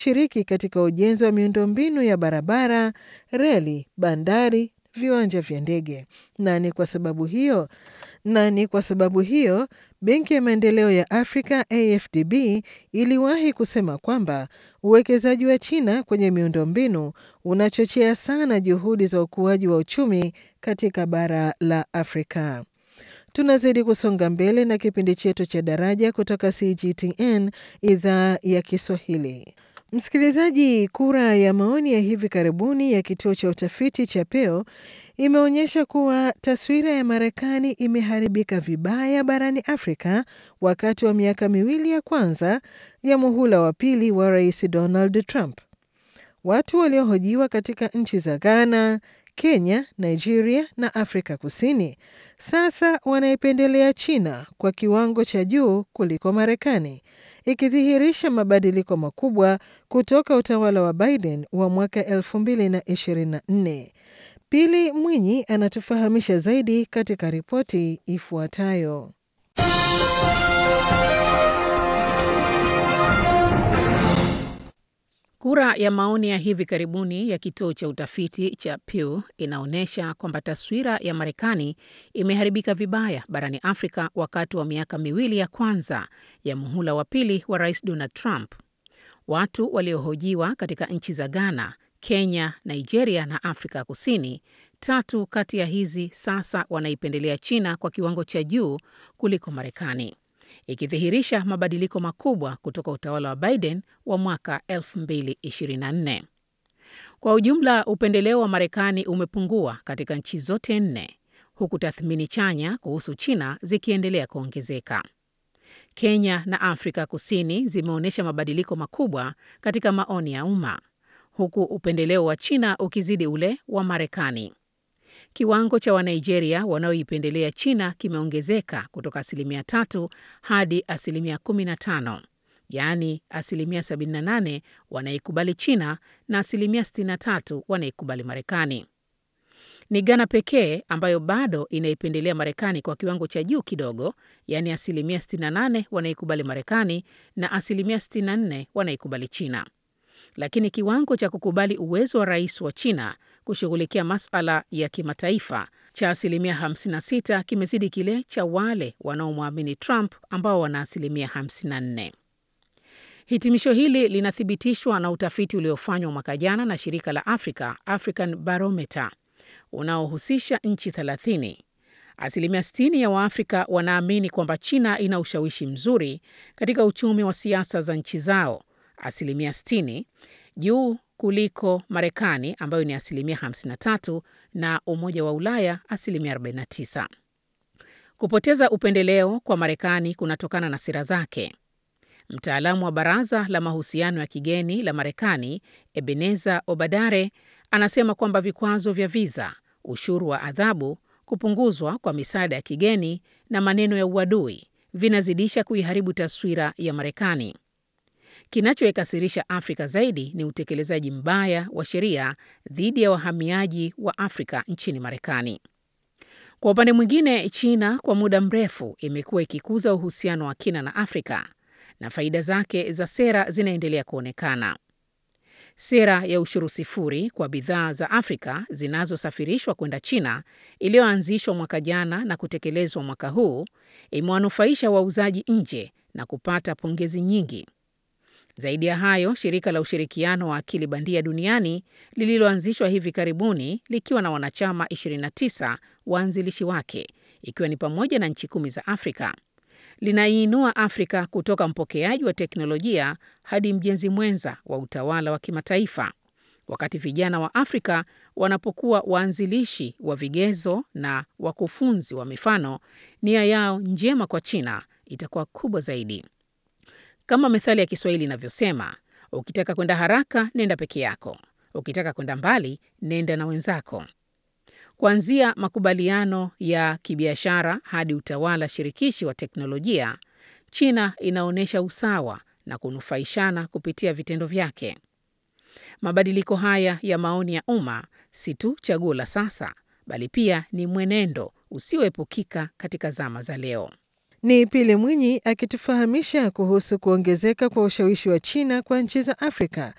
shiriki katika ujenzi wa miundombinu ya barabara, reli, bandari, viwanja vya ndege. Na ni kwa sababu hiyo na ni kwa sababu hiyo Benki ya Maendeleo ya Afrika AfDB iliwahi kusema kwamba uwekezaji wa China kwenye miundombinu unachochea sana juhudi za ukuaji wa uchumi katika bara la Afrika. Tunazidi kusonga mbele na kipindi chetu cha Daraja kutoka CGTN idhaa ya Kiswahili. Msikilizaji, kura ya maoni ya hivi karibuni ya kituo cha utafiti cha Pew imeonyesha kuwa taswira ya Marekani imeharibika vibaya barani Afrika wakati wa miaka miwili ya kwanza ya muhula wa pili wa Rais Donald Trump. Watu waliohojiwa katika nchi za Ghana, Kenya, Nigeria na Afrika Kusini sasa wanaipendelea China kwa kiwango cha juu kuliko Marekani, ikidhihirisha mabadiliko makubwa kutoka utawala wa Biden wa mwaka 2024. Pili Mwinyi anatufahamisha zaidi katika ripoti ifuatayo. Kura ya maoni ya hivi karibuni ya kituo cha utafiti cha Pew inaonyesha kwamba taswira ya Marekani imeharibika vibaya barani Afrika wakati wa miaka miwili ya kwanza ya muhula wa pili wa Rais Donald Trump. Watu waliohojiwa katika nchi za Ghana, Kenya, Nigeria na Afrika Kusini, tatu kati ya hizi sasa wanaipendelea China kwa kiwango cha juu kuliko Marekani ikidhihirisha mabadiliko makubwa kutoka utawala wa Biden wa mwaka 2024. Kwa ujumla, upendeleo wa Marekani umepungua katika nchi zote nne, huku tathmini chanya kuhusu China zikiendelea kuongezeka. Kenya na Afrika Kusini zimeonyesha mabadiliko makubwa katika maoni ya umma, huku upendeleo wa China ukizidi ule wa Marekani. Kiwango cha Wanigeria wanaoipendelea China kimeongezeka kutoka asilimia tatu hadi asilimia 15, yaani asilimia 78 wanaikubali China na asilimia 63 wanaikubali Marekani. Ni Ghana pekee ambayo bado inaipendelea Marekani kwa kiwango cha juu kidogo, yaani asilimia 68 wanaikubali Marekani na asilimia 64 wanaikubali China. Lakini kiwango cha kukubali uwezo wa rais wa China kushughulikia masuala ya kimataifa cha asilimia 56 kimezidi kile cha wale wanaomwamini Trump ambao wana asilimia 54. Hitimisho hili linathibitishwa na utafiti uliofanywa mwaka jana na shirika la Africa, African Barometer, unaohusisha nchi 30. Asilimia 60 ya Waafrika wanaamini kwamba China ina ushawishi mzuri katika uchumi wa siasa za nchi zao, asilimia 60 juu kuliko Marekani ambayo ni asilimia 53 na Umoja wa Ulaya asilimia 49. Kupoteza upendeleo kwa Marekani kunatokana na sera zake. Mtaalamu wa Baraza la Mahusiano ya Kigeni la Marekani, Ebeneza Obadare, anasema kwamba vikwazo vya viza, ushuru wa adhabu, kupunguzwa kwa misaada ya kigeni na maneno ya uadui vinazidisha kuiharibu taswira ya Marekani. Kinachoikasirisha Afrika zaidi ni utekelezaji mbaya wa sheria dhidi ya wahamiaji wa Afrika nchini Marekani. Kwa upande mwingine, China kwa muda mrefu imekuwa ikikuza uhusiano wa kina na Afrika na faida zake za sera zinaendelea kuonekana. Sera ya ushuru sifuri kwa bidhaa za Afrika zinazosafirishwa kwenda China iliyoanzishwa mwaka jana na kutekelezwa mwaka huu imewanufaisha wauzaji nje na kupata pongezi nyingi. Zaidi ya hayo, shirika la ushirikiano wa akili bandia duniani lililoanzishwa hivi karibuni likiwa na wanachama 29 waanzilishi wake, ikiwa ni pamoja na nchi kumi za Afrika, linaiinua Afrika kutoka mpokeaji wa teknolojia hadi mjenzi mwenza wa utawala wa kimataifa, wakati vijana wa Afrika wanapokuwa waanzilishi wa vigezo na wakufunzi wa mifano, nia yao njema kwa China itakuwa kubwa zaidi. Kama methali ya Kiswahili inavyosema, ukitaka kwenda haraka nenda peke yako, ukitaka kwenda mbali nenda na wenzako. Kuanzia makubaliano ya kibiashara hadi utawala shirikishi wa teknolojia, China inaonyesha usawa na kunufaishana kupitia vitendo vyake. Mabadiliko haya ya maoni ya umma si tu chaguo la sasa, bali pia ni mwenendo usioepukika katika zama za leo. Ni Pili Mwinyi akitufahamisha kuhusu kuongezeka kwa ushawishi wa China kwa nchi za Afrika